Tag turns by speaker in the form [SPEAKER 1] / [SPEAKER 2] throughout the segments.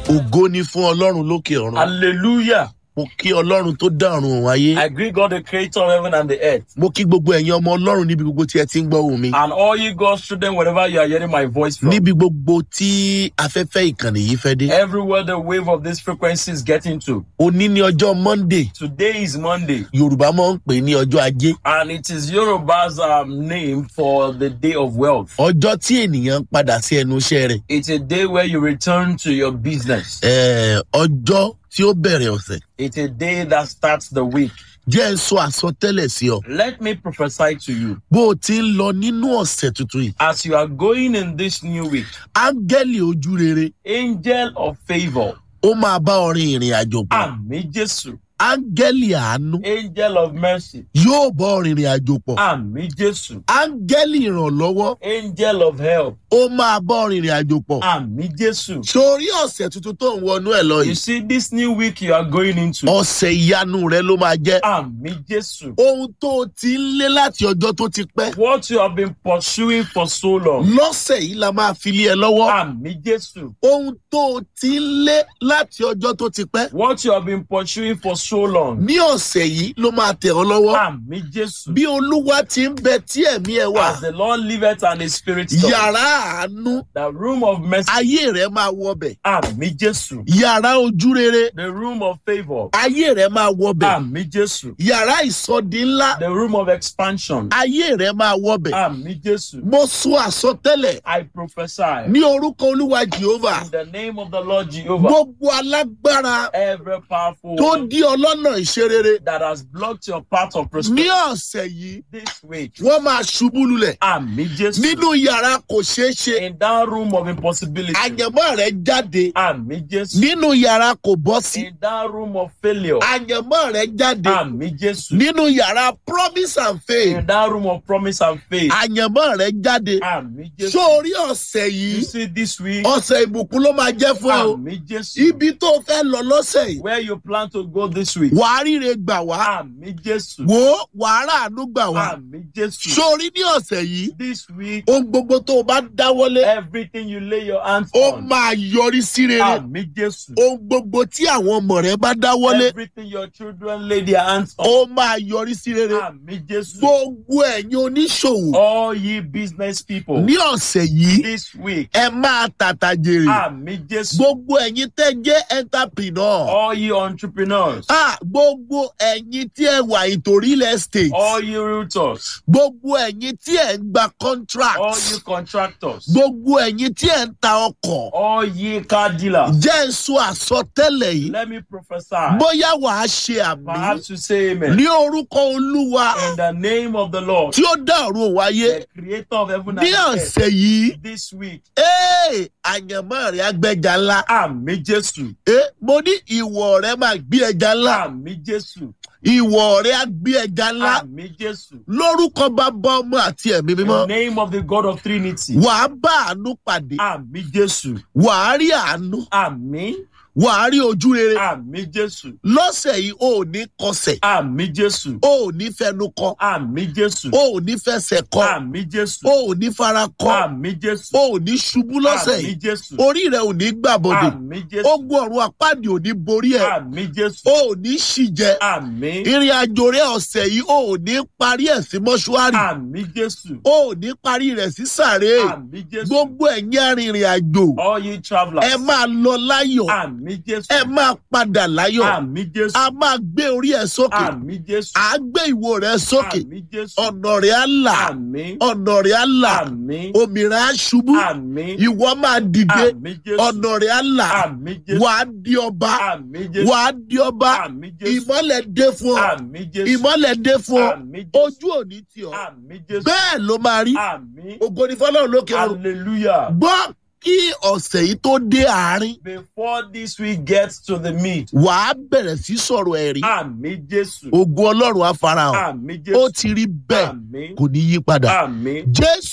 [SPEAKER 1] ògo ni fún ọlọ́run lókè ọ̀run
[SPEAKER 2] Hallelujah.
[SPEAKER 1] mo kí ọlọ́run tó dá ọ̀run òun ayé
[SPEAKER 2] I greet God, the creator of heaven and the earth.
[SPEAKER 1] mo kí gbogbo ẹ̀yin ọmọ ọlọ́run níbi gbogbo tí ẹ ti ń gbọ́ ohùn mi
[SPEAKER 2] And all you God's children, wherever you are hearing my voice from.
[SPEAKER 1] níbi gbogbo tí afẹ́fẹ́ ìkànnì yìí fẹ́ dé
[SPEAKER 2] Everywhere the wave of this frequency is getting to.
[SPEAKER 1] òní ní ọjọ́ monday
[SPEAKER 2] Today is Monday.
[SPEAKER 1] yorùbá máa ń pè ní ọjọ́ ajé
[SPEAKER 2] And it is Yoruba's um, name for the day of wealth.
[SPEAKER 1] ọjọ́ tí ènìyàn ń padà sí ẹnu iṣẹ́ rẹ̀
[SPEAKER 2] It's a day where you return to your business.
[SPEAKER 1] Eh, ọjọ́ tí ó bẹ̀rẹ̀ ọ̀sẹ̀
[SPEAKER 2] It's a day that starts the week.
[SPEAKER 1] jẹ́ ń sọ àsọtẹ́lẹ̀ sí ọ
[SPEAKER 2] Let me prophesy to you.
[SPEAKER 1] bó o ti ń lọ nínú ọ̀sẹ̀ tuntun yìí
[SPEAKER 2] As you are going in this new week,
[SPEAKER 1] áńgẹ́lì ojú rere
[SPEAKER 2] angel of favor,
[SPEAKER 1] ó máa bá ọ rin ìrìn àjò pọ̀
[SPEAKER 2] Ami Jesu,
[SPEAKER 1] áńgẹ́lì àánú
[SPEAKER 2] angel of mercy,
[SPEAKER 1] yóò bọ́ ọ rin ìrìn àjò pọ̀
[SPEAKER 2] Ami Jesu,
[SPEAKER 1] áńgẹ́lì ìrànlọ́wọ́
[SPEAKER 2] angel of help,
[SPEAKER 1] ó máa bọ́ ọ rin ìrìn àjò pọ̀
[SPEAKER 2] Ami Jesu.
[SPEAKER 1] sórí ọ̀sẹ̀ tuntun tó ń wọnú ẹ̀ lọ
[SPEAKER 2] You
[SPEAKER 1] yìí
[SPEAKER 2] see, this new week you are going into,
[SPEAKER 1] ọ̀sẹ̀ ìyanu rẹ ló máa jẹ́
[SPEAKER 2] Ami Jesu.
[SPEAKER 1] ohun tó o ti ń lé láti ọjọ́ tó ti pẹ́
[SPEAKER 2] What you have been pursuing for so long,
[SPEAKER 1] lọ́sẹ̀ yìí la máa fi lé ẹ lọ́wọ́
[SPEAKER 2] Ami Jesu.
[SPEAKER 1] ohun tó o ti ń lé láti ọjọ́ tó ti pẹ́
[SPEAKER 2] What you have been pursuing for so long,
[SPEAKER 1] ní ọ̀sẹ̀ yìí ló máa tẹ̀ ọ́ lọ́wọ́
[SPEAKER 2] Ami Jesu.
[SPEAKER 1] bí olúwa ti ń bẹ tí ẹ̀mí ẹ wà
[SPEAKER 2] As the Lord liveth and His Spirit does,
[SPEAKER 1] yàrá àánú
[SPEAKER 2] the room of mercy,
[SPEAKER 1] ayé rẹ máa wọbẹ̀
[SPEAKER 2] Ami Jesu.
[SPEAKER 1] yàrá ojú rere
[SPEAKER 2] The room of favor,
[SPEAKER 1] ayé rẹ máa wọbẹ̀
[SPEAKER 2] Ami Jesu.
[SPEAKER 1] yàrá ìsọdi ńlá
[SPEAKER 2] The room of expansion,
[SPEAKER 1] ayé rẹ máa wọbẹ̀
[SPEAKER 2] Ami Jesu.
[SPEAKER 1] mo sọ àsọtẹ́lẹ̀
[SPEAKER 2] I prophesy
[SPEAKER 1] ní orúkọ olúwa jehova
[SPEAKER 2] in the name of the Lord Jehovah,
[SPEAKER 1] gbogbo alágbára
[SPEAKER 2] every powerful
[SPEAKER 1] tó
[SPEAKER 2] one
[SPEAKER 1] dí ọlọ́nà ìṣerere
[SPEAKER 2] that has blocked your path of
[SPEAKER 1] ní
[SPEAKER 2] prosperity
[SPEAKER 1] ọ̀sẹ̀ yìí
[SPEAKER 2] this week,
[SPEAKER 1] wọ́n máa ṣubú lulẹ̀
[SPEAKER 2] Ami Jesu.
[SPEAKER 1] nínú yàrá kò ṣeé ṣe
[SPEAKER 2] In that room of impossibility,
[SPEAKER 1] àyànmọ́ rẹ jáde
[SPEAKER 2] Ami Jesu.
[SPEAKER 1] nínú yàrá kò bọ́ sí
[SPEAKER 2] In that room of failure,
[SPEAKER 1] àyànmọ́ rẹ jáde
[SPEAKER 2] Ami Jesu.
[SPEAKER 1] nínú yàrá promise and faith
[SPEAKER 2] In that room of promise and faith,
[SPEAKER 1] àyànmọ́ rẹ jáde
[SPEAKER 2] Ami Jesu.
[SPEAKER 1] sórí ọ̀sẹ̀
[SPEAKER 2] You
[SPEAKER 1] yìí
[SPEAKER 2] see this week,
[SPEAKER 1] ọ̀sẹ̀ ìbùkún ló máa jẹ́ fún ẹ o
[SPEAKER 2] Ami Jesu.
[SPEAKER 1] ibi tó fẹ́ lọ lọ́sẹ̀ yìí
[SPEAKER 2] Where you plan to go this week,
[SPEAKER 1] wàá ríre gbà wá
[SPEAKER 2] Ami Jesu.
[SPEAKER 1] wò ó wàá ràánú gbà wá
[SPEAKER 2] Ami Jesu.
[SPEAKER 1] sórí ní ọ̀sẹ̀ yìí
[SPEAKER 2] This week,
[SPEAKER 1] ohun gbogbo tó o bá dáwọ́lé
[SPEAKER 2] everything you lay your hands
[SPEAKER 1] ó
[SPEAKER 2] on,
[SPEAKER 1] máa yọrí sí rere
[SPEAKER 2] Ami Jesu.
[SPEAKER 1] ohun gbogbo tí àwọn ọmọ rẹ bá dáwọ́lé
[SPEAKER 2] Everything your children lay their hands on,
[SPEAKER 1] ó máa yọrí sí rere
[SPEAKER 2] Ami Jesu.
[SPEAKER 1] gbogbo ẹ̀yin oníṣòwò
[SPEAKER 2] All ye business people,
[SPEAKER 1] ní ọ̀sẹ̀ yìí
[SPEAKER 2] this week,
[SPEAKER 1] ẹ máa tàtà jèrè
[SPEAKER 2] Ami Jesu.
[SPEAKER 1] gbogbo ẹ̀yin tẹ́ jẹ́ entrepreneur
[SPEAKER 2] All ye entrepreneurs,
[SPEAKER 1] ah gbogbo ẹ̀yin tí ẹ wà ìtòrí real estate
[SPEAKER 2] all ye realtors,
[SPEAKER 1] gbogbo ẹ̀yin tí ẹ ń gba contract
[SPEAKER 2] all ye contractors,
[SPEAKER 1] gbogbo ẹ̀yin tí ẹ ń ta ọkọ̀
[SPEAKER 2] all ye car dealers.
[SPEAKER 1] jẹ́ ń sọ àsọtẹ́lẹ̀ yìí
[SPEAKER 2] Let me prophesy.
[SPEAKER 1] bóyá wàá ṣe àmì
[SPEAKER 2] Perhaps to say amen.
[SPEAKER 1] ní orúkọ olúwa
[SPEAKER 2] In the name of the Lord,
[SPEAKER 1] tí ó dá ọ̀run wáyé
[SPEAKER 2] the creator of heaven
[SPEAKER 1] ní
[SPEAKER 2] and earth,
[SPEAKER 1] ọ̀sẹ̀ yìí
[SPEAKER 2] this week,
[SPEAKER 1] ee àyànmọ́ rẹ̀ agbẹ́jà ńlá
[SPEAKER 2] Àmì Jésù,
[SPEAKER 1] ee mo ní ìwọ̀ rẹ̀ máa gbé ẹja ńlá
[SPEAKER 2] Àmì Jésù,
[SPEAKER 1] ìwọ̀ rẹ̀ á gbé ẹja ńlá
[SPEAKER 2] Àmì Jésù.
[SPEAKER 1] lórúkọ bàbá ọmọ àti ẹ̀mí
[SPEAKER 2] In
[SPEAKER 1] mímọ́
[SPEAKER 2] the name of the God of Trinity,
[SPEAKER 1] wàá bá àánú pàdé
[SPEAKER 2] Àmì Jésù,
[SPEAKER 1] wàá rí àánú
[SPEAKER 2] Àmì,
[SPEAKER 1] wàá rí ojú rere
[SPEAKER 2] Àmì Jésù,
[SPEAKER 1] lọ́sẹ̀ yìí o ò ní kọsẹ̀
[SPEAKER 2] Àmì Jésù,
[SPEAKER 1] o ò ní fẹnu kọ
[SPEAKER 2] Àmì Jésù,
[SPEAKER 1] o ò ní fẹsẹ̀ kọ
[SPEAKER 2] Àmì Jésù,
[SPEAKER 1] o ò ní fara kọ
[SPEAKER 2] Àmì Jésù,
[SPEAKER 1] o ò ní ṣubú lọ́sẹ̀
[SPEAKER 2] Àmì
[SPEAKER 1] yìí
[SPEAKER 2] Jésù,
[SPEAKER 1] orí rẹ ò ní gbàbọdè
[SPEAKER 2] Àmì Jésù,
[SPEAKER 1] ogun ọ̀run àpáàdì ò ní borí ẹ
[SPEAKER 2] Àmì Jésù,
[SPEAKER 1] o ò ní ṣìjẹ
[SPEAKER 2] Àmì,
[SPEAKER 1] ìrìn àjò rẹ ọ̀sẹ̀ yìí o ò ní parí ẹ̀ sí mọ́ṣúárì
[SPEAKER 2] Àmì Jésù,
[SPEAKER 1] o ò ní parí rẹ̀ sí sàré
[SPEAKER 2] Àmì Jésù,
[SPEAKER 1] gbogbo ẹ̀yin arìnrìn àjò
[SPEAKER 2] all ye travelers,
[SPEAKER 1] ẹ máa lọ láyọ̀
[SPEAKER 2] Àmì Jésù,
[SPEAKER 1] ẹ máa padà láyọ̀
[SPEAKER 2] Àmì Jésù,
[SPEAKER 1] a máa gbé orí ẹ sókè
[SPEAKER 2] Àmì Jésù,
[SPEAKER 1] à á gbé ìwo rẹ sókè
[SPEAKER 2] Àmì Jésù,
[SPEAKER 1] ọ̀nà rẹ̀ á là
[SPEAKER 2] Àmì,
[SPEAKER 1] ọ̀nà rẹ̀ á là
[SPEAKER 2] Àmì,
[SPEAKER 1] òmìnira á ṣubú
[SPEAKER 2] Àmì,
[SPEAKER 1] ìwọ máa dìde
[SPEAKER 2] Àmì Jésù,
[SPEAKER 1] ọ̀nà rẹ̀ á là
[SPEAKER 2] Àmì Jésù,
[SPEAKER 1] wà á di ọba
[SPEAKER 2] Àmì Jésù,
[SPEAKER 1] wà á di ọba
[SPEAKER 2] Àmì Jésù,
[SPEAKER 1] ìmọ́lẹ̀ dé fún ọ
[SPEAKER 2] Àmì Jésù,
[SPEAKER 1] ìmọ́lẹ̀ dé fún ọ
[SPEAKER 2] Àmì Jésù,
[SPEAKER 1] ojú òní tì ọ
[SPEAKER 2] Àmì Jésù,
[SPEAKER 1] bẹ́ẹ̀ ló máa rí
[SPEAKER 2] Àmì,
[SPEAKER 1] ògo ní fọlọ́run lókè ọ̀run
[SPEAKER 2] Hallelujah.
[SPEAKER 1] gbọ́ kí ọ̀sẹ̀ yìí tó dé àárín
[SPEAKER 2] Before this week gets to the meat,
[SPEAKER 1] wà á bẹ̀rẹ̀ sí sọ̀rọ̀ ẹ̀rí
[SPEAKER 2] Àmì Jésù,
[SPEAKER 1] ògo ọlọ́run á farahàn
[SPEAKER 2] Àmì
[SPEAKER 1] ó
[SPEAKER 2] Jésù,
[SPEAKER 1] ti rí bẹ́ẹ̀
[SPEAKER 2] Àmì,
[SPEAKER 1] kò ní yí padà
[SPEAKER 2] Àmì,
[SPEAKER 1] jésù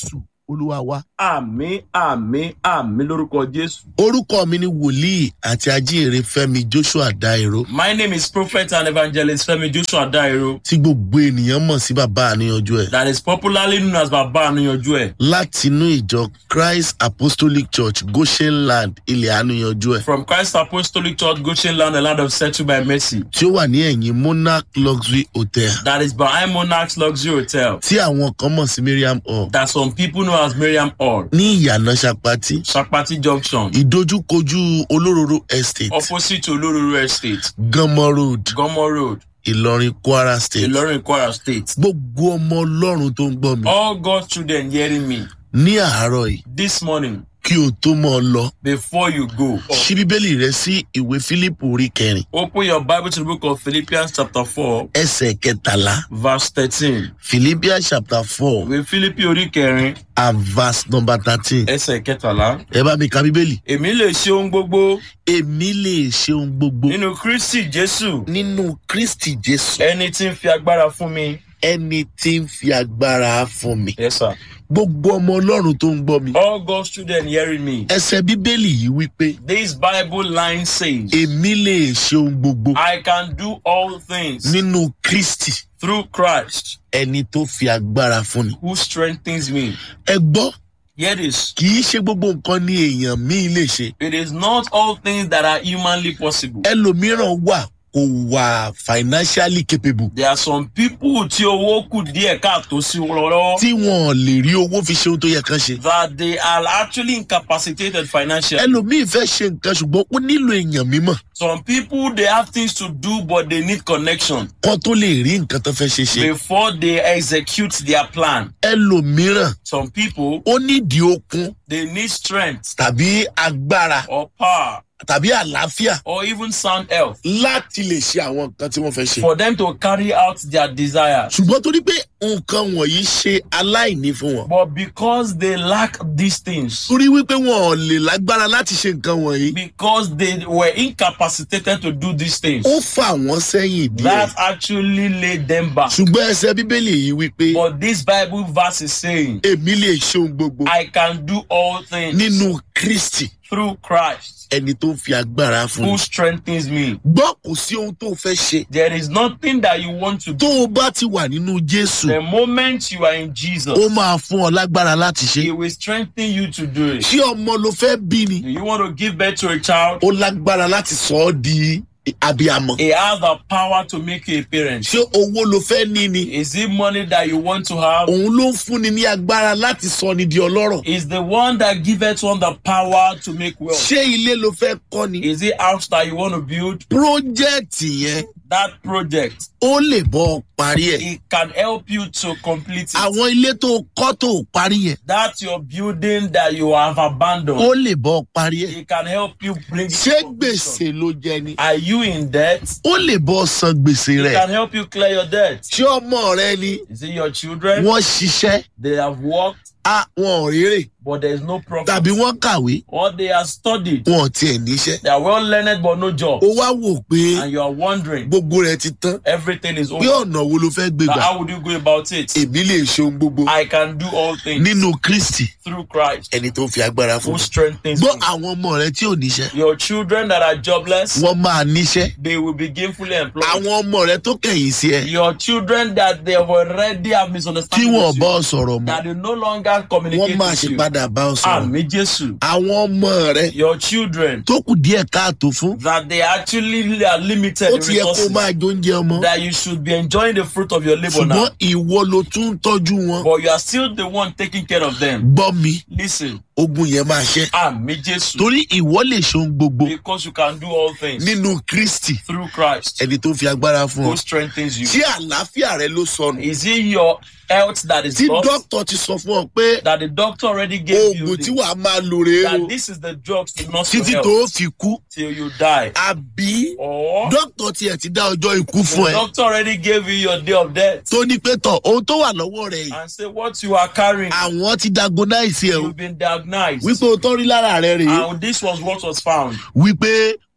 [SPEAKER 1] olúwa wa.
[SPEAKER 2] àmì àmì àmì lórúkọ jésù.
[SPEAKER 1] orúkọ mi ni wòlíì àti ajíhìnrere fẹmi joshua dairo
[SPEAKER 2] my name is prophet and evangelist femi joshua dairo
[SPEAKER 1] tí gbogbo ènìyàn mọ̀ sí bàbá àníyànjú ẹ̀
[SPEAKER 2] that is popularly known as baba anuyanju ẹ
[SPEAKER 1] látinú ìjọ christ apostolic church goshen land ilẹ̀ àníyànjú ẹ̀
[SPEAKER 2] from christ apostolic church goshen land the land of settled by mercy
[SPEAKER 1] tí ó wà ní ẹ̀yìn monarch luxury hotel
[SPEAKER 2] that is behind monarchs luxury hotel
[SPEAKER 1] tí àwọn kan mọ̀ sí miriam hall
[SPEAKER 2] that some people know as miriam hall
[SPEAKER 1] ní ìyànà sapati
[SPEAKER 2] sapati junction
[SPEAKER 1] ìdojúkojú olóróró estate
[SPEAKER 2] opposite olororo estate
[SPEAKER 1] ganmọ road
[SPEAKER 2] gomo road
[SPEAKER 1] ìlọrin kwara state
[SPEAKER 2] ilorin kwara state
[SPEAKER 1] gbogbo ọmọ ọlọ́run tó ń gbọ́ mi
[SPEAKER 2] all god's children hearing me
[SPEAKER 1] ní àárọ̀ yìí
[SPEAKER 2] this morning
[SPEAKER 1] kí o tó mọ̀ ọ́ lọ
[SPEAKER 2] before you go
[SPEAKER 1] ṣí bíbélì rẹ sí ìwé fílípù orí kẹrin
[SPEAKER 2] open your bible to the book of philippians chapter four
[SPEAKER 1] ẹsẹ̀ kẹtàlá
[SPEAKER 2] verse thirteen
[SPEAKER 1] philippians chapter four
[SPEAKER 2] ìwé philippi orí kẹrin
[SPEAKER 1] and verse number thirteen
[SPEAKER 2] ẹsẹ̀ kẹtàlá
[SPEAKER 1] ẹ bá mi ka bíbélì.
[SPEAKER 2] èmi lè ṣe ohun gbogbo
[SPEAKER 1] èmi lè ṣe ohun gbogbo
[SPEAKER 2] nínú kristi jésù
[SPEAKER 1] nínú kristi jésù
[SPEAKER 2] ẹni tí ń fi agbára fún mi.
[SPEAKER 1] ẹni tí ń fi agbára fún mi.
[SPEAKER 2] yes sir.
[SPEAKER 1] gbogbo ọmọ ọlọ́run tó ń gbọ́ mi.
[SPEAKER 2] all god's children hearing me.
[SPEAKER 1] ẹsẹ̀ bíbélì yìí wípé
[SPEAKER 2] this bible line says.
[SPEAKER 1] èmi lè ṣe ohun gbogbo
[SPEAKER 2] I can do all things
[SPEAKER 1] nínú kristi
[SPEAKER 2] through Christ
[SPEAKER 1] ẹni tó fi agbára fún ni.
[SPEAKER 2] who strengthens me.
[SPEAKER 1] ẹ gbọ́
[SPEAKER 2] Hear this.
[SPEAKER 1] kì í ṣe gbogbo nǹkan ni èèyàn míì lè ṣe.
[SPEAKER 2] It is not all things that are humanly possible.
[SPEAKER 1] ẹlòmíràn wà kò wà financially capable
[SPEAKER 2] There are some people tí owó kù díẹ̀ káàtó sí wọn lọ́wọ́
[SPEAKER 1] tí wọn lè rí owó fi ṣe ohun tó yẹ kán ṣe.
[SPEAKER 2] that they are actually incapacitated financially.
[SPEAKER 1] ẹlòmíì fẹ́ ṣe nǹkan ṣùgbọ́n ó nílò èèyàn mímọ̀
[SPEAKER 2] Some people they have things to do but they need connection
[SPEAKER 1] kán tó lè rí nǹkan tó fẹ́ ṣe ṣe.
[SPEAKER 2] before they execute their plan.
[SPEAKER 1] ẹlòmíràn
[SPEAKER 2] Some people
[SPEAKER 1] ó nídìí okun
[SPEAKER 2] they need strength
[SPEAKER 1] tàbí agbára
[SPEAKER 2] or power
[SPEAKER 1] tàbí àlàáfíà
[SPEAKER 2] or even sound health
[SPEAKER 1] láti lè ṣe àwọn nǹkan tí wọ́n fẹ́ ṣe.
[SPEAKER 2] for them to carry out their desires.
[SPEAKER 1] ṣùgbọ́n torí pé nǹkan wọ̀nyí ṣe aláìní fún wọn.
[SPEAKER 2] But because they lack these things,
[SPEAKER 1] torí wípé wọn ò lè lágbára láti ṣe nǹkan wọ̀nyí.
[SPEAKER 2] because they were incapacitated to do these things,
[SPEAKER 1] ó fà wọ́n sẹ́yìn díẹ̀.
[SPEAKER 2] that actually laid them back.
[SPEAKER 1] ṣùgbọ́n ẹsẹ̀ bíbélì yìí wípé
[SPEAKER 2] But this Bible verse is saying,
[SPEAKER 1] èmi lè ṣe ohun gbogbo
[SPEAKER 2] I can do all things
[SPEAKER 1] nínú kristi
[SPEAKER 2] through Christ
[SPEAKER 1] ẹni tó ń fi agbára fún
[SPEAKER 2] who
[SPEAKER 1] mi.
[SPEAKER 2] strengthens me.
[SPEAKER 1] gbọ́ kò sí ohun tó fẹ́ ṣe.
[SPEAKER 2] There is nothing that you want to
[SPEAKER 1] tó
[SPEAKER 2] do.
[SPEAKER 1] o bá ti wà nínú jésù
[SPEAKER 2] The moment you are in Jesus,
[SPEAKER 1] ó máa fún ọ lágbára láti ṣe.
[SPEAKER 2] He will strengthen you to do it.
[SPEAKER 1] ṣé ọmọ ló fẹ́ bí ni.
[SPEAKER 2] Do you want to give birth to a child?
[SPEAKER 1] ó lágbára láti sọ ọ́ di abiyamọ.
[SPEAKER 2] He has the power to make you a parent.
[SPEAKER 1] ṣé owó ló fẹ́ ní ni.
[SPEAKER 2] Is it money that you want to have?
[SPEAKER 1] òun ló ń fúnni ní agbára láti sọ ni di ọlọ́rọ̀.
[SPEAKER 2] is the one that giveth one the power to make wealth.
[SPEAKER 1] ṣé ilé ló fẹ́ kọ́ ni.
[SPEAKER 2] Is it house that you want to build?
[SPEAKER 1] pírójẹ́ẹ̀tì yẹn
[SPEAKER 2] That project,
[SPEAKER 1] ó lè bọ́ ọ parí ẹ̀.
[SPEAKER 2] it can help you to complete it.
[SPEAKER 1] àwọn ilé tó kọ́ tó parí yẹn
[SPEAKER 2] That your building that you have
[SPEAKER 1] ó
[SPEAKER 2] abandoned,
[SPEAKER 1] lè bọ́ ọ parí ẹ̀.
[SPEAKER 2] it can help you bring it
[SPEAKER 1] ṣé
[SPEAKER 2] to completion.
[SPEAKER 1] gbèsè ló jẹ ni.
[SPEAKER 2] Are you in debt?
[SPEAKER 1] ó lè bọ́ ọ san gbèsè
[SPEAKER 2] It
[SPEAKER 1] rẹ̀.
[SPEAKER 2] can help you clear your debt.
[SPEAKER 1] ṣé ọmọ rẹ ni
[SPEAKER 2] Is it your children?
[SPEAKER 1] wọ́n ṣiṣẹ́
[SPEAKER 2] They have worked,
[SPEAKER 1] á wọn ò rérè
[SPEAKER 2] but there is no profit.
[SPEAKER 1] tàbí wọ́n kàwé
[SPEAKER 2] Or they are studied.
[SPEAKER 1] wọn ò tiẹ̀ níṣẹ́.
[SPEAKER 2] They are well learned, but no job.
[SPEAKER 1] ó wá wò pé
[SPEAKER 2] And you are wondering,
[SPEAKER 1] gbogbo rẹ̀ ti tán
[SPEAKER 2] everything is
[SPEAKER 1] pé
[SPEAKER 2] over.
[SPEAKER 1] ọ̀nà wo ló fẹ́ gbé
[SPEAKER 2] Now,
[SPEAKER 1] gbà.
[SPEAKER 2] how would you go about it?
[SPEAKER 1] èmi lè ṣe ohun gbogbo
[SPEAKER 2] I can do all things
[SPEAKER 1] nínú kristi
[SPEAKER 2] through Christ
[SPEAKER 1] ẹni tó fi agbára fún
[SPEAKER 2] who
[SPEAKER 1] mi.
[SPEAKER 2] strengthens
[SPEAKER 1] gbọ́
[SPEAKER 2] me.
[SPEAKER 1] àwọn ọmọ rẹ tí ò níṣẹ́
[SPEAKER 2] Your children that are jobless,
[SPEAKER 1] wọ́n máa níṣẹ́.
[SPEAKER 2] they will be gainfully employed.
[SPEAKER 1] àwọn ọmọ rẹ tó kẹ̀yìn sí ẹ
[SPEAKER 2] Your children that they have already have
[SPEAKER 1] tí
[SPEAKER 2] misunderstanding
[SPEAKER 1] wọn
[SPEAKER 2] with
[SPEAKER 1] bá
[SPEAKER 2] you,
[SPEAKER 1] ọ sọ̀rọ̀ mọ́
[SPEAKER 2] that they no longer
[SPEAKER 1] wọ́n
[SPEAKER 2] communicate
[SPEAKER 1] máa
[SPEAKER 2] with
[SPEAKER 1] ṣe
[SPEAKER 2] you.
[SPEAKER 1] padà bá ọ sọ̀rọ̀.
[SPEAKER 2] Àmì Jésù.
[SPEAKER 1] àwọn ọmọ rẹ
[SPEAKER 2] Your children
[SPEAKER 1] tó kù díẹ̀ káàtó fún
[SPEAKER 2] that they actually are limited
[SPEAKER 1] ó
[SPEAKER 2] in
[SPEAKER 1] ti yẹ kó
[SPEAKER 2] resources,
[SPEAKER 1] máa jóúnjẹ ọmọ
[SPEAKER 2] that you should be enjoying the fruit of your labor now.
[SPEAKER 1] ṣùgbọ́n ìwọ ló tún ń tọ́jú wọn.
[SPEAKER 2] But you are still the one taking care of them.
[SPEAKER 1] gbọ́ mi
[SPEAKER 2] Listen,
[SPEAKER 1] ogun yẹn máa ṣẹ́
[SPEAKER 2] Àmì Jésù.
[SPEAKER 1] torí ìwọ lè ṣe ohun gbogbo
[SPEAKER 2] Because you can do all things
[SPEAKER 1] nínú kristi
[SPEAKER 2] through Christ
[SPEAKER 1] ẹni tó fi agbára fún
[SPEAKER 2] who
[SPEAKER 1] ọ.
[SPEAKER 2] strengthens you.
[SPEAKER 1] tí àlàáfíà rẹ ló sọnù
[SPEAKER 2] Is it your health that is
[SPEAKER 1] tí
[SPEAKER 2] lost?
[SPEAKER 1] dókítà ti sọ fún ọ pé
[SPEAKER 2] That the doctor already gave you
[SPEAKER 1] oògùn tí
[SPEAKER 2] the,
[SPEAKER 1] wàá máa lò rèé o
[SPEAKER 2] that this is the drugs to nurse your
[SPEAKER 1] títí
[SPEAKER 2] health
[SPEAKER 1] tó fi kú
[SPEAKER 2] till you die.
[SPEAKER 1] àbí
[SPEAKER 2] Or
[SPEAKER 1] dókítà tiẹ̀ ti dá ọjọ́ ikú fún
[SPEAKER 2] the
[SPEAKER 1] ẹ
[SPEAKER 2] doctor already gave you your day of death
[SPEAKER 1] tó ní pé tọ̀ ohun tó wà lọ́wọ́ rẹ yìí
[SPEAKER 2] and say what you are carrying,
[SPEAKER 1] àwọn ti diagnose ẹ o
[SPEAKER 2] you've been diagnosed.
[SPEAKER 1] wípé o tọ́ rí lára rẹ rèé
[SPEAKER 2] And this was what was found.
[SPEAKER 1] wípé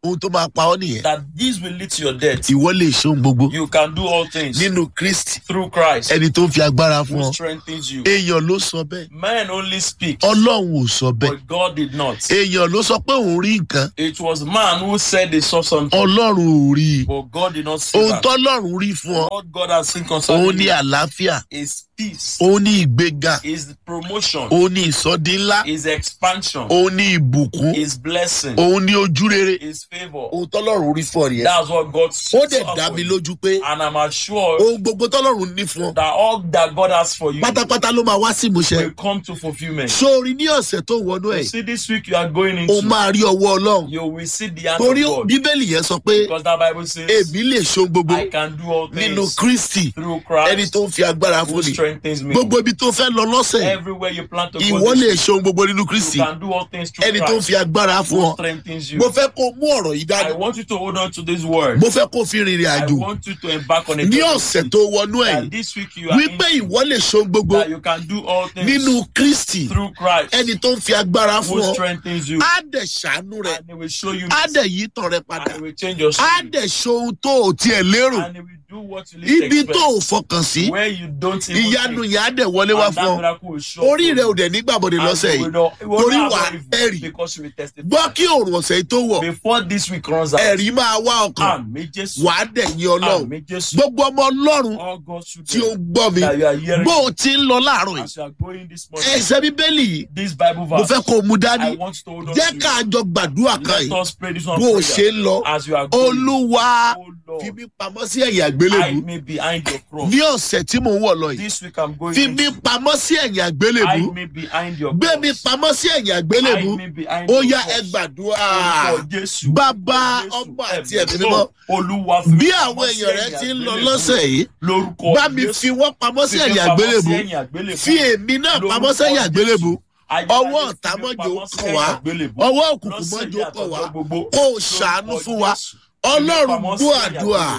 [SPEAKER 1] ohun tó máa pa ọ́ nìyẹn
[SPEAKER 2] that this will lead to your death.
[SPEAKER 1] ìwọ lè ṣohun gbogbo
[SPEAKER 2] You can do all things
[SPEAKER 1] nínú kristi
[SPEAKER 2] through Christ
[SPEAKER 1] ẹni tó ń fi agbára fún
[SPEAKER 2] who
[SPEAKER 1] ọ
[SPEAKER 2] strengthens you.
[SPEAKER 1] èèyàn ló sọ bẹ́ẹ̀
[SPEAKER 2] Man only speaks,
[SPEAKER 1] ọlọ́run ò sọ bẹ́ẹ̀
[SPEAKER 2] but God did not.
[SPEAKER 1] èèyàn ló sọ pé òun rí nǹkan
[SPEAKER 2] It was man who said they saw something,
[SPEAKER 1] ọlọ́run ò rí i
[SPEAKER 2] but God did not see
[SPEAKER 1] ohun
[SPEAKER 2] that.
[SPEAKER 1] tọ́lọ́run rí fún ọ
[SPEAKER 2] What God has seen
[SPEAKER 1] òun
[SPEAKER 2] concerning
[SPEAKER 1] ní
[SPEAKER 2] you
[SPEAKER 1] àlàáfíà
[SPEAKER 2] is peace,
[SPEAKER 1] òun ní ìgbéga
[SPEAKER 2] is promotion,
[SPEAKER 1] òun ní ìsọdí ńlá
[SPEAKER 2] is expansion,
[SPEAKER 1] òun ní ìbùkún
[SPEAKER 2] is blessing,
[SPEAKER 1] òun ní ojúrere
[SPEAKER 2] is favor.
[SPEAKER 1] ohun tọ́lọ́run rí fún ọ nìyẹn
[SPEAKER 2] That's what God
[SPEAKER 1] ó
[SPEAKER 2] saw
[SPEAKER 1] dẹ̀ dá
[SPEAKER 2] for
[SPEAKER 1] mi
[SPEAKER 2] you.
[SPEAKER 1] lójú pé
[SPEAKER 2] And I'm assured
[SPEAKER 1] ohun gbogbo tọ́lọ́run ní fún ọ
[SPEAKER 2] that all that God has for you
[SPEAKER 1] pátápátá ló máa wá sí ìmúṣẹ
[SPEAKER 2] will come to fulfillment.
[SPEAKER 1] sórí ní ọ̀sẹ̀ tó wọnú
[SPEAKER 2] You
[SPEAKER 1] ẹ̀
[SPEAKER 2] see, this week you are going
[SPEAKER 1] o
[SPEAKER 2] into,
[SPEAKER 1] máa rí ọwọ́ ọlọ́run
[SPEAKER 2] you will see the hand
[SPEAKER 1] torí
[SPEAKER 2] of God.
[SPEAKER 1] bíbélì yẹn sọ pé
[SPEAKER 2] Because that Bible says,
[SPEAKER 1] èmi lè ṣohun gbogbo
[SPEAKER 2] I can do all
[SPEAKER 1] nínú
[SPEAKER 2] things
[SPEAKER 1] kristi
[SPEAKER 2] through
[SPEAKER 1] ẹni
[SPEAKER 2] Christ
[SPEAKER 1] tó ń fi agbára
[SPEAKER 2] who
[SPEAKER 1] fún ni
[SPEAKER 2] strengthens me.
[SPEAKER 1] gbogbo ibi tó fẹ́ lọ lọ́sẹ̀ yìí,
[SPEAKER 2] Everywhere you plan to go,
[SPEAKER 1] ìwọ
[SPEAKER 2] this
[SPEAKER 1] lè
[SPEAKER 2] week,
[SPEAKER 1] ṣohun gbogbo nínú kristi
[SPEAKER 2] you can do all things through
[SPEAKER 1] ẹni tó ń
[SPEAKER 2] Christ
[SPEAKER 1] fi agbára fún
[SPEAKER 2] who
[SPEAKER 1] ọ
[SPEAKER 2] strengthens you.
[SPEAKER 1] mo fẹ́ kó mú ọ̀rọ̀ yìí
[SPEAKER 2] I
[SPEAKER 1] dání
[SPEAKER 2] want you to hold on to this word.
[SPEAKER 1] mo fẹ́ kó fi rìnrìn
[SPEAKER 2] I
[SPEAKER 1] àjò
[SPEAKER 2] want you to embark on a
[SPEAKER 1] ní
[SPEAKER 2] journey
[SPEAKER 1] ọ̀sẹ̀ tó wọnú ẹ̀
[SPEAKER 2] that
[SPEAKER 1] yìí
[SPEAKER 2] this week you are
[SPEAKER 1] wípé
[SPEAKER 2] in,
[SPEAKER 1] ìwọ lè ṣohun gbogbo
[SPEAKER 2] that you can do all things
[SPEAKER 1] nínú kristi
[SPEAKER 2] through Christ
[SPEAKER 1] ẹni tó ń fi agbára fún
[SPEAKER 2] who
[SPEAKER 1] ọ
[SPEAKER 2] strengthens you.
[SPEAKER 1] á dẹ̀ ṣàánú rẹ̀
[SPEAKER 2] And he will show you
[SPEAKER 1] á
[SPEAKER 2] mercy,
[SPEAKER 1] dẹ̀ yí tàn rẹ padà
[SPEAKER 2] and he will change your
[SPEAKER 1] á
[SPEAKER 2] story.
[SPEAKER 1] dẹ̀ ṣohun tó ò tiẹ̀ lérò
[SPEAKER 2] And he will do what you least
[SPEAKER 1] ibi tó ò
[SPEAKER 2] expect.
[SPEAKER 1] fọkàn sí
[SPEAKER 2] Where you don't even
[SPEAKER 1] ìyanu
[SPEAKER 2] think.
[SPEAKER 1] yẹn á dẹ̀ wọlé wá
[SPEAKER 2] And
[SPEAKER 1] fún
[SPEAKER 2] that
[SPEAKER 1] ọ
[SPEAKER 2] miracle will show
[SPEAKER 1] orí
[SPEAKER 2] up
[SPEAKER 1] rẹ
[SPEAKER 2] for
[SPEAKER 1] ò dẹ̀ nígbàbọ̀dẹ̀
[SPEAKER 2] you.
[SPEAKER 1] lọ́sẹ̀
[SPEAKER 2] And
[SPEAKER 1] yìí
[SPEAKER 2] you will not- you will
[SPEAKER 1] torí
[SPEAKER 2] not
[SPEAKER 1] wà
[SPEAKER 2] have
[SPEAKER 1] á
[SPEAKER 2] very-
[SPEAKER 1] ẹ̀rì
[SPEAKER 2] Because you will testify.
[SPEAKER 1] gbọ́ kí òrùn ọ̀sẹ̀ yìí tó wọ̀
[SPEAKER 2] Before this week runs out.
[SPEAKER 1] ẹ̀rí máa wá ọkàn
[SPEAKER 2] Àmì Jésù.
[SPEAKER 1] wà á dẹ̀ yín ọlọ́run
[SPEAKER 2] Àmì Jésù.
[SPEAKER 1] gbogbo ọmọ ọlọ́run
[SPEAKER 2] All God's
[SPEAKER 1] tí ó
[SPEAKER 2] children
[SPEAKER 1] ń gbọ́ mi
[SPEAKER 2] that you are hearing
[SPEAKER 1] bó o ti ń lọ láàárọ̀ yìí
[SPEAKER 2] as you are going this morning.
[SPEAKER 1] ẹsẹ̀ bíbélì yìí
[SPEAKER 2] This Bible
[SPEAKER 1] mo
[SPEAKER 2] verse.
[SPEAKER 1] fẹ́ kó o mú dání
[SPEAKER 2] I want you to hold on
[SPEAKER 1] jẹ́
[SPEAKER 2] to
[SPEAKER 1] ká
[SPEAKER 2] it.
[SPEAKER 1] jọ gbàdúrà kan
[SPEAKER 2] Let
[SPEAKER 1] yìí
[SPEAKER 2] us pray this one
[SPEAKER 1] bó o
[SPEAKER 2] prayer
[SPEAKER 1] ṣe ń lọ
[SPEAKER 2] as you are going.
[SPEAKER 1] olúwa
[SPEAKER 2] Oh
[SPEAKER 1] fi
[SPEAKER 2] Lord,
[SPEAKER 1] mí pamọ́ sí ẹ̀yìn àgbélébù
[SPEAKER 2] hide me behind your cross.
[SPEAKER 1] ní ọ̀sẹ̀ tí mò ń wọ̀ lọ yìí
[SPEAKER 2] This week I'm going
[SPEAKER 1] fi mí
[SPEAKER 2] into.
[SPEAKER 1] pamọ́ sí ẹ̀yìn àgbélébù
[SPEAKER 2] Hide me behind your
[SPEAKER 1] gbé mi
[SPEAKER 2] cross.
[SPEAKER 1] pamọ́ sí ẹ̀yìn àgbélébù
[SPEAKER 2] Hide me behind
[SPEAKER 1] ó
[SPEAKER 2] your
[SPEAKER 1] yá
[SPEAKER 2] cross.
[SPEAKER 1] ẹ gbàdúrà
[SPEAKER 2] Orúkọ Jésù.
[SPEAKER 1] bàbá
[SPEAKER 2] Orúkọ Jésù.
[SPEAKER 1] ọmọ àti
[SPEAKER 2] Ẹ̀mí
[SPEAKER 1] ẹ̀mí
[SPEAKER 2] mímọ́.
[SPEAKER 1] mímọ́
[SPEAKER 2] Olúwa fi mí
[SPEAKER 1] bí
[SPEAKER 2] pamọ́
[SPEAKER 1] àwọn
[SPEAKER 2] sí
[SPEAKER 1] èèyàn rẹ
[SPEAKER 2] ẹ̀yìn
[SPEAKER 1] ti ń lọ
[SPEAKER 2] àgbélébùú.
[SPEAKER 1] lọ́sẹ̀ yìí
[SPEAKER 2] Lórúkọ
[SPEAKER 1] bá mi
[SPEAKER 2] Jésù.
[SPEAKER 1] fi wọ́n pamọ́ sí
[SPEAKER 2] Fi mí
[SPEAKER 1] ẹ̀yìn
[SPEAKER 2] pamọ́ sí
[SPEAKER 1] àgbélébù
[SPEAKER 2] ẹ̀yìn àgbélébùú.
[SPEAKER 1] fi èmi náà pamọ́ sí ẹ̀yìn àgbélébù ọwọ́ ọ̀tá mọ́jọ kàn wá ọwọ́ òkùnkùn mọ́jọ kàn wá kó o ṣàánú fún wa ọlọ́run gbọ́ àdúrà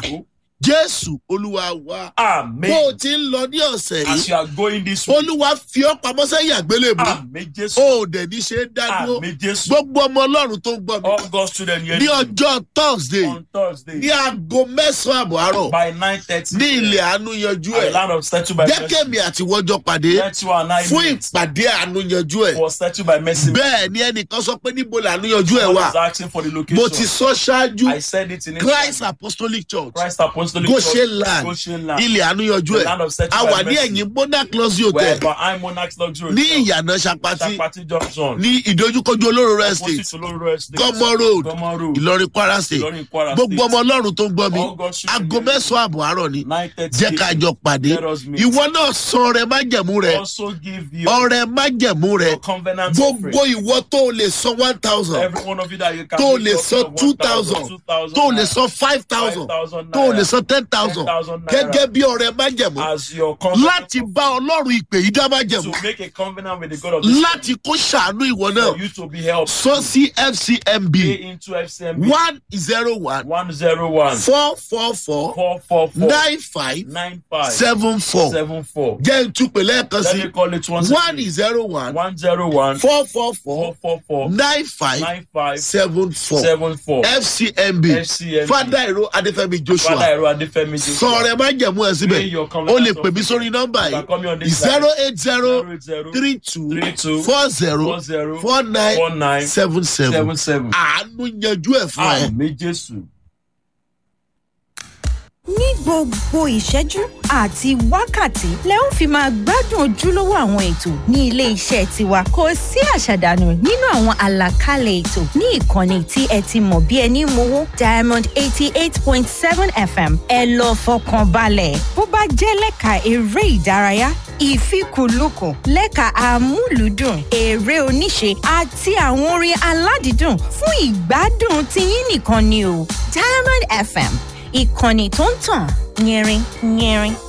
[SPEAKER 1] jésù olúwa wa
[SPEAKER 2] Amen.
[SPEAKER 1] bó o ti ń lọ ní ọ̀sẹ̀
[SPEAKER 2] As
[SPEAKER 1] yìí
[SPEAKER 2] you are going this way.
[SPEAKER 1] olúwa fi ọ́ pamọ́ sẹ́yìn àgbélébù
[SPEAKER 2] Amen. Jésù.
[SPEAKER 1] o ò dẹ̀ ní ṣe é dádúró
[SPEAKER 2] Amen. Jésù.
[SPEAKER 1] gbogbo ọmọ ọlọ́run tó ń gbọ́ mi
[SPEAKER 2] All God's children here
[SPEAKER 1] ní ọjọ́ thursday
[SPEAKER 2] on Thursday
[SPEAKER 1] ní aago mẹ́sàn-án àbọ̀ àárọ̀
[SPEAKER 2] by nine thirty.
[SPEAKER 1] ní ilẹ̀ àánú yanjú ẹ̀
[SPEAKER 2] land of settled by mercy.
[SPEAKER 1] jẹ́kẹ̀mí àti wọ́jọ́ pàdé
[SPEAKER 2] Let you and I
[SPEAKER 1] fún
[SPEAKER 2] meet
[SPEAKER 1] ìpàdé àánú yanjú ẹ̀
[SPEAKER 2] was settled by mercy.
[SPEAKER 1] bẹ́ẹ̀ ni ẹnìkan sọ pé níbo làánú yanjú ẹ̀
[SPEAKER 2] God
[SPEAKER 1] wà
[SPEAKER 2] is asking for the
[SPEAKER 1] mo
[SPEAKER 2] location.
[SPEAKER 1] ti sọ ṣáájú
[SPEAKER 2] I said it in
[SPEAKER 1] christ
[SPEAKER 2] English.
[SPEAKER 1] apostolic church
[SPEAKER 2] Christ Apostolic
[SPEAKER 1] goshen
[SPEAKER 2] Church,
[SPEAKER 1] land
[SPEAKER 2] Goshen land.
[SPEAKER 1] ilẹ̀ àánú yanjú
[SPEAKER 2] The
[SPEAKER 1] ẹ̀
[SPEAKER 2] land of settled
[SPEAKER 1] a
[SPEAKER 2] by
[SPEAKER 1] wà ní
[SPEAKER 2] mercy.
[SPEAKER 1] ẹ̀yìn monarch luxury
[SPEAKER 2] Where
[SPEAKER 1] hotel
[SPEAKER 2] by Monarch's Luxury
[SPEAKER 1] ní
[SPEAKER 2] Hotel,
[SPEAKER 1] ìyànà sapati
[SPEAKER 2] Chapati Junction.
[SPEAKER 1] ní ìdojúkojú olóró rẹ̀
[SPEAKER 2] Opposite
[SPEAKER 1] state
[SPEAKER 2] to Loro Estate.
[SPEAKER 1] gọmọ road
[SPEAKER 2] Gọmọ Road.
[SPEAKER 1] ìlọrin kwara state
[SPEAKER 2] Ìlọrin Kwara
[SPEAKER 1] gbogbo
[SPEAKER 2] State.
[SPEAKER 1] ọmọ ọlọ́run tó ń gbọ́ mi
[SPEAKER 2] All God's children
[SPEAKER 1] aago
[SPEAKER 2] here.
[SPEAKER 1] mẹ́sàn-án àbọ̀ àárọ̀ ni
[SPEAKER 2] Nine thirty.
[SPEAKER 1] jẹ́ ká jọ pàdé
[SPEAKER 2] Let us meet.
[SPEAKER 1] ìwọ náà sọ ọrẹ májẹ̀mú rẹ
[SPEAKER 2] Also give you
[SPEAKER 1] ọrẹ májẹ̀mú rẹ
[SPEAKER 2] your covenant
[SPEAKER 1] gbogbo
[SPEAKER 2] offering.
[SPEAKER 1] ìwọ tó o lè san one thousand
[SPEAKER 2] Every one of you that you can
[SPEAKER 1] tó o
[SPEAKER 2] make
[SPEAKER 1] lè
[SPEAKER 2] up
[SPEAKER 1] san
[SPEAKER 2] to
[SPEAKER 1] two
[SPEAKER 2] 1,000,
[SPEAKER 1] thousand
[SPEAKER 2] 2,000
[SPEAKER 1] tó o lè
[SPEAKER 2] naira,
[SPEAKER 1] san five thousand
[SPEAKER 2] 5,000
[SPEAKER 1] tó o lè
[SPEAKER 2] naira
[SPEAKER 1] san ten thousand
[SPEAKER 2] 10,000 naira.
[SPEAKER 1] gẹ́gẹ́ bí ọrẹ májẹ̀mú
[SPEAKER 2] as your covenant
[SPEAKER 1] láti bá ọlọ́run ìpè yìí dá májẹ̀mú
[SPEAKER 2] to make a covenant with the God of this
[SPEAKER 1] láti kó ṣàánú ìwọ náà
[SPEAKER 2] for you to be helped.
[SPEAKER 1] sọ sí fcmb
[SPEAKER 2] Pay into FCMB
[SPEAKER 1] one zero one
[SPEAKER 2] one zero one
[SPEAKER 1] four four four
[SPEAKER 2] four four four
[SPEAKER 1] nine five
[SPEAKER 2] nine five
[SPEAKER 1] seven four
[SPEAKER 2] seven four.
[SPEAKER 1] jẹ́ ìtúpè lẹ́ẹ̀kan
[SPEAKER 2] Let
[SPEAKER 1] sí
[SPEAKER 2] me call it once
[SPEAKER 1] one
[SPEAKER 2] again.
[SPEAKER 1] zero one
[SPEAKER 2] One zero one
[SPEAKER 1] four four
[SPEAKER 2] four
[SPEAKER 1] four
[SPEAKER 2] four four
[SPEAKER 1] nine five
[SPEAKER 2] nine five
[SPEAKER 1] seven four
[SPEAKER 2] seven four.
[SPEAKER 1] fcmb
[SPEAKER 2] FCMB.
[SPEAKER 1] fada ìró adéfẹ́mi
[SPEAKER 2] Father
[SPEAKER 1] joshua
[SPEAKER 2] Ẹ̀rọ Adéfẹ́mi Joshua.
[SPEAKER 1] sọ̀rọ̀ ẹ má jẹ̀mú ẹ síbẹ̀
[SPEAKER 2] Pay your
[SPEAKER 1] o
[SPEAKER 2] covenant
[SPEAKER 1] lè pè mí sórí nọ́mbà
[SPEAKER 2] You can call me on
[SPEAKER 1] yìí
[SPEAKER 2] this
[SPEAKER 1] zero
[SPEAKER 2] line.
[SPEAKER 1] eight zero
[SPEAKER 2] zero zero
[SPEAKER 1] three two
[SPEAKER 2] three two
[SPEAKER 1] four zero
[SPEAKER 2] four zero
[SPEAKER 1] four nine
[SPEAKER 2] four nine
[SPEAKER 1] seven seven
[SPEAKER 2] seven seven.
[SPEAKER 1] àánú yanjú ẹ̀ fún ẹ.
[SPEAKER 2] Àmì Jésù.
[SPEAKER 3] ní gbogbo ìṣẹ́jú àti wákàtí lẹ ó fi máa gbádùn ojúlówó àwọn ètò ní ilé iṣẹ́ tiwa kò sí àṣàdànù nínú àwọn àlàkalẹ̀ ètò ní ìkànnì tí ẹ ti mọ̀ bí ẹni mowó diamond eighty eight point seven fm ẹ lọ fọkàn balẹ̀ bó bá jẹ́ lẹ́ka eré ìdárayá ìfikùnlukùn lẹ́ka amúlùúdùn eré oníṣe àti àwọn orin aládìídùn fún ìgbádùn tiyín nìkan ni o diamond fm ìkànnì tó ń tàn yẹrin yẹrin